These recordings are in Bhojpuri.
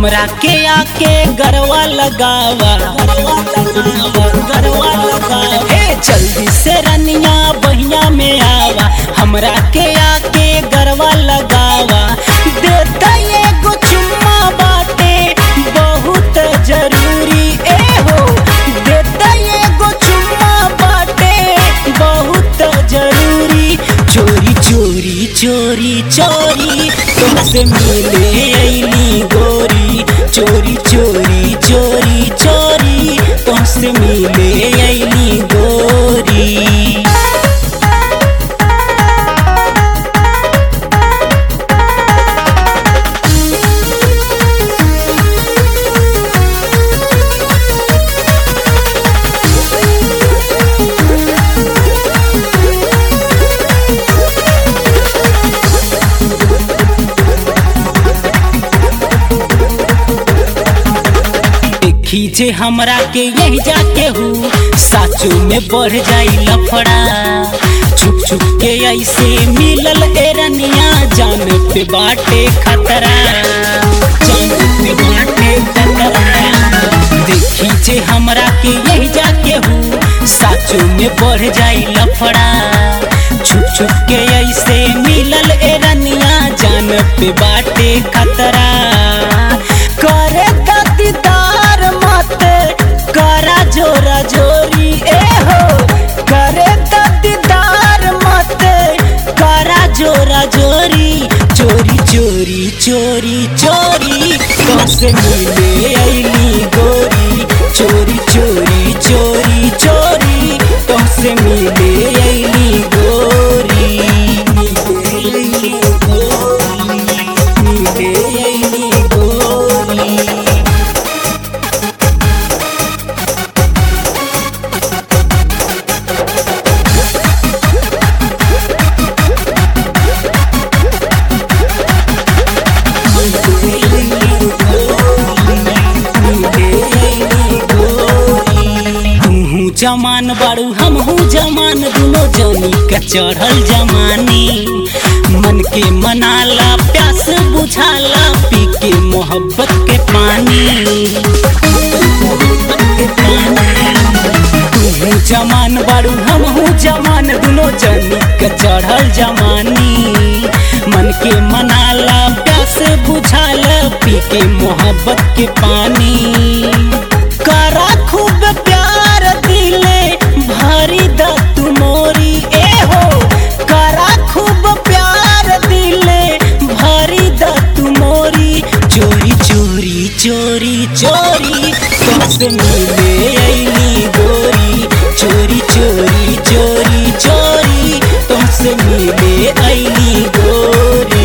हमरा के आके गरवा लगावा गरवा लगावा हे जल्दी से रनिया बहिया में आवा हमरा के आके गरवा लगावा देता एगो चुम्मा बाटे बहुत जरूरी ए हो देता एगो चुम्मा बाटे बहुत जरूरी चोरी चोरी चोरी चोरी तुमसे मिले अली गोरी चोरी चोरी चोरी चोरी तुमसे मिले अली गोरी देखी जे हमरा के यही जाके हूँ साचो में बढ़ जाई लफड़ा छुप छुप के ऐसे मिलल एरनिया जान पे बाटे खतरा जान पे बाटे खतरा देखी जे हमरा के यही जाके हूँ साचो में बढ़ जाई लफड़ा छुप छुप के ऐसे मिलल एरनिया जान पे बाटे खतरा करे दीदार मत करा जोरा जोरी ए हो करे दीदार मत करा जोरा जोरी चोरी चोरी चोरी चोरी कैसे मिले अली गोरी चोरी चोरी चोरी चोरी कैसे मिले अली गोरी मिले अली गोरी मिले अली गोरी तूहू जमान बाड़ू हमहू जमान दुनो जनी के चढ़ल जमानी मन के मनाला प्यास बुझाला पी के मोहब्बत के पानी तूहू जमान बाड़ू हमहू जमान दुनो जनी के चढ़ल जमानी मन के मनाला प्यास बुझाला पी के मोहब्बत के पानी करा खूब प्यार दिले भरी द तू मोरी ए हो करा खूब प्यार दिले भरी द तू मोरी चोरी चोरी चोरी चोरी तुमसे मिले अली गोरी चोरी चोरी चोरी चोरी तुमसे मिले अली गोरी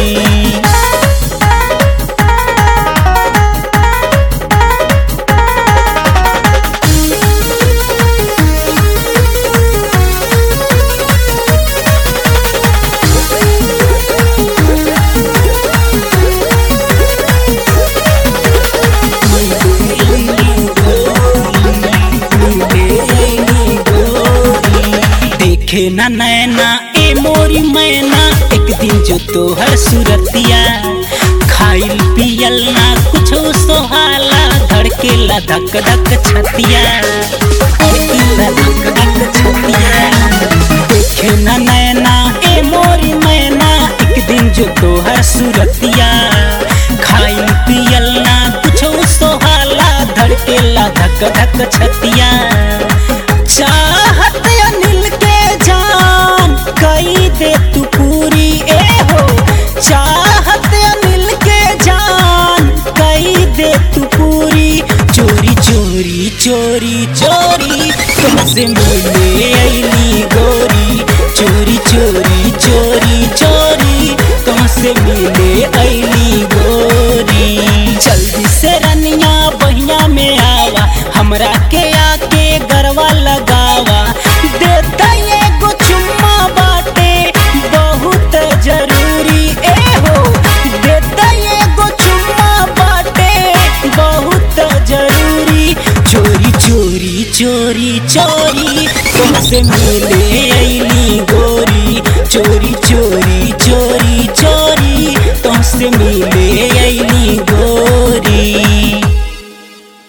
देखे ना नैना ए मोरी मैना एक दिन जो तोहर सुरतिया खाइल पियल ना कुछ सोहाला धड़केला धक धक छतिया धड़केला धक धक छतिया देखे ना नैना ए मोरी मैना एक दिन जो तोहर सुरतिया खाइल पियल ना कुछ सोहाला धड़केला धक धक छतिया चाहत अनिल के जान कई दे तू पूरी ए हो चाहत अनिल के जान कई दे तू पूरी चोरी चोरी चोरी चोरी तुमसे मिले अली गोरी चोरी चोरी चोरी चोरी तुमसे मिले अली गोरी जल्दी से रनिया बहिया में आवा हमरा के आके गरवा लगावा देता एगो चुम्मा बाटे बहुत जरूरी ए हो देता एगो चुम्मा बाटे बहुत जरूरी चोरी चोरी चोरी चोरी तुमसे मिले अली गोरी चोरी चोरी चोरी चोरी तुमसे मिले